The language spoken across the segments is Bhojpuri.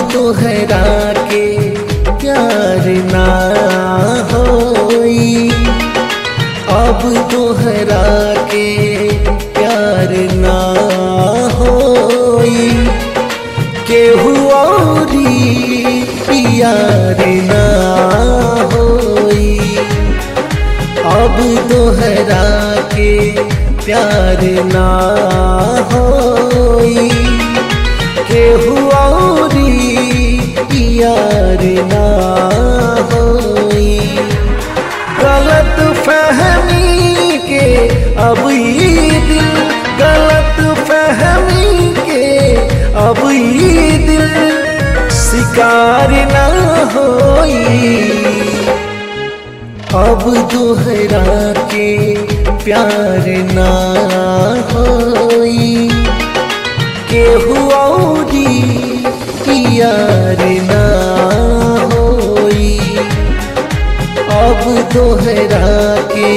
तोहरा के प्यार ना होई अब तोहरा के प्यार ना होई केहू औरी प्यार ना होई अब तोहरा के प्यार ना होई केहू औरी यार ना होई गलत फहमी के अब ये दिल गलत फहमी के अब ये दिल शिकार ना होई अब दोहरा के प्यार ना होई केहू औरी यार ना होई अब दोहरा के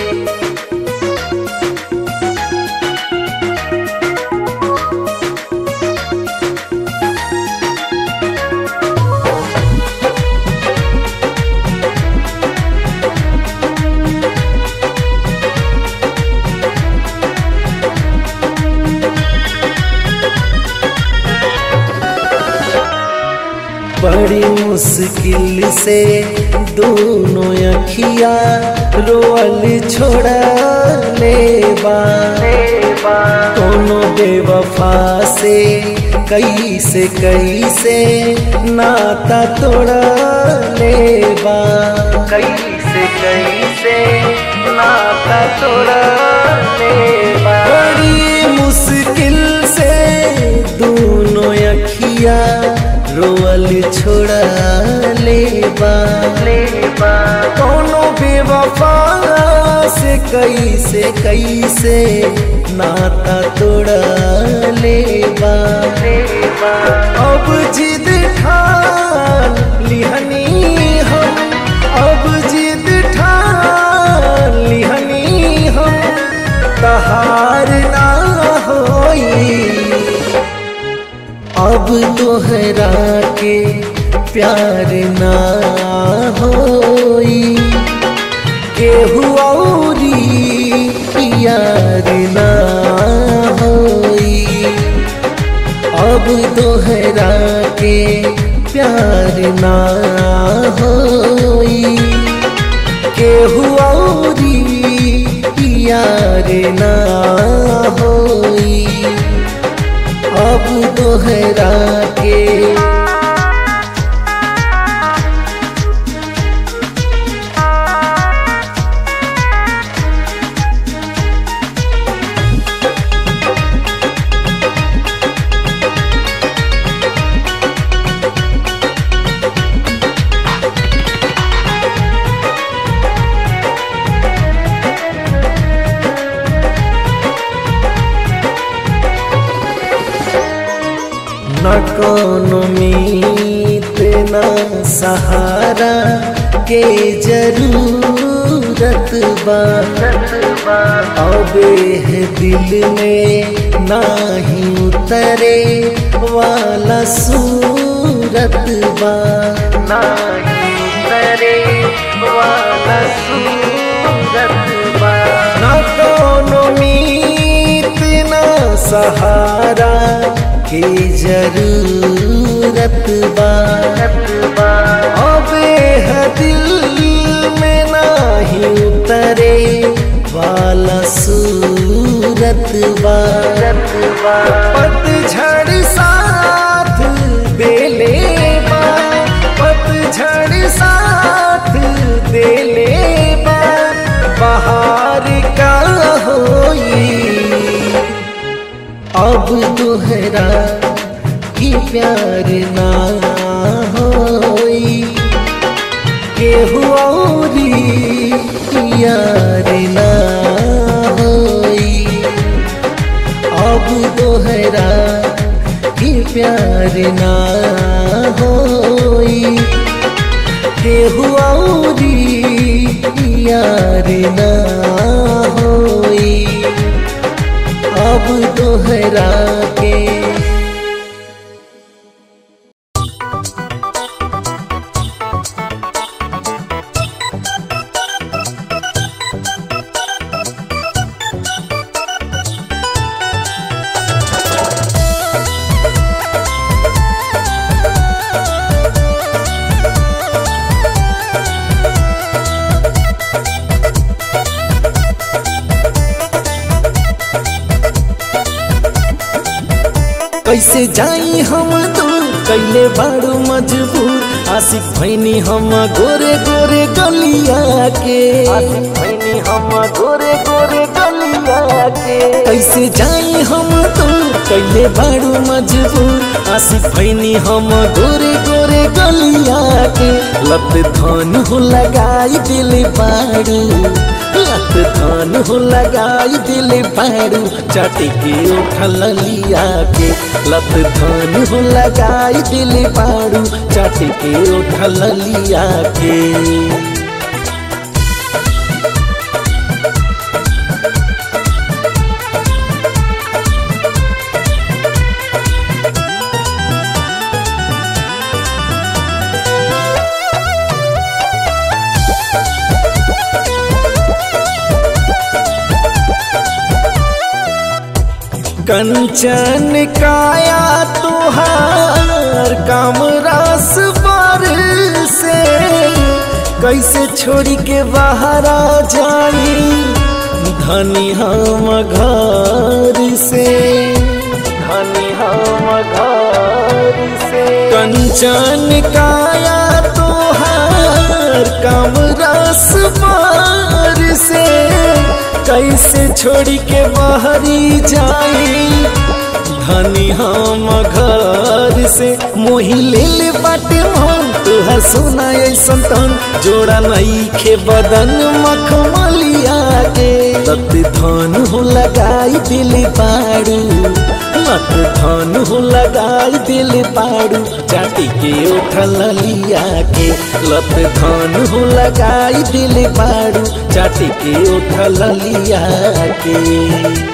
बड़ी मुश्किल से दोनों अखिया रोअल छोड़ा लेबा दोनों बेवफा से कैसे कैसे नाता तोड़ा लेबा कैसे कैसे नाता तोड़ा लेबा बड़ी मुश्किल से दोनों अखिया रोअल छोड़ा लेबा लेबा कोनो बेवफा से कैसे कैसे नाता तोड़ा लेबा लेबा अब जिद ठान लिहनी हम अब जिद ठान लिहनी हम तहार ना होई अब तोहरा के प्यार ना होई केहू औरी यार ना होई अब तोहरा के प्यार ना होई केहू औरी यार ना होई अब दोहरा के न कोनो मीत न सहारा के जरूरत बा अबे है दिल में नाही उतरे वाला सूरत बा नाही उतरे वाला सूरत बा न कोनो मीत न सहारा की जरूरत बा अबे है दिल में नाही उतरे वाला सूरत बा पतझड़ साथ देले बा पतझड़ साथ देले बा बाहर का होई अब तोहरा की प्यार ना होई केहू औरी यार ना होई अब तोहरा की प्यार ना होई केहू औरी यार ना होई अब दोहरा के कैसे जाई हम दूर कैले बाड़ू मजबूर आशिक भैनी हम गोरे गोरे गलिया के आशिक भैनी हम गोरे गोरे गलिया के कैसे जाई हम दूर कैले बाड़ू मजबूर आशिक भैनी हम गोरे गोरे गलिया के लत धन हो लगाई दिल बाड़ू लत धन हो लगाई दिल बाड़ू चाटी के उठल लिया के लत धन हो लगाई दिल बाड़ू चाटी के उठल लिया के कंचन काया तुहार काम रास बार से कैसे छोड़ी के बाहर आ जाई धनी हम घर से धनी हम घर से कंचन काया तुहार काम रास बार से कैसे छोड़ी के बाहरी जाई धनी हम घर से मोही ले ले बाटे मन तुहा सुना ऐसन तन जोड़ा नहीं खे बदन मखमलिया के तत धन हो लगाई दिल पाड़ू मत धन हो लगाई दिल पाड़ू चाटी के उठल लिया के लत धन हो लगाई दिल पाड़ू चाटी के उठल लिया के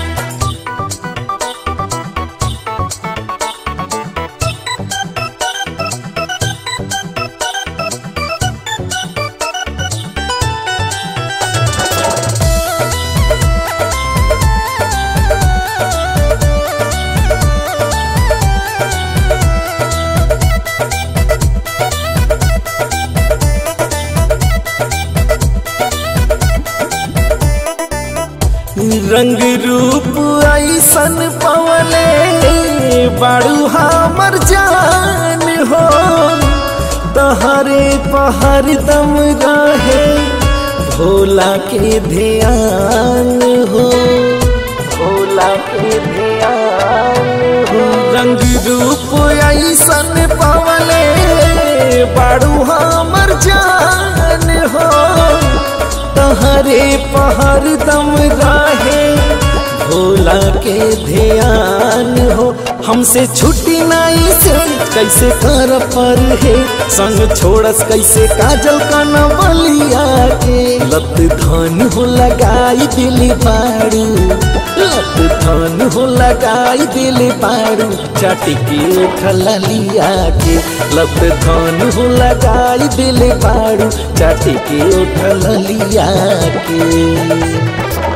रंग रूप ऐसन पवले बाड़ू हमर जान हो तहरे पहर दम रहे भोला के ध्यान हो भोला के ध्यान हो रंग रूप ऐसन पवले बाड़ू हमर जान हो तहरे पहर दम राहे भोला के ध्यान हो हमसे छुट्टी नहीं से कैसे कर पर है संग छोड़स कैसे काजल का नवलिया के लत धन हो लगाई दिल बाड़ू लत धन हो लगाई दिल बाड़ू चाटी के उठल लिया के लत धन हो लगाई दिल बाड़ू चाटी के उठल लिया के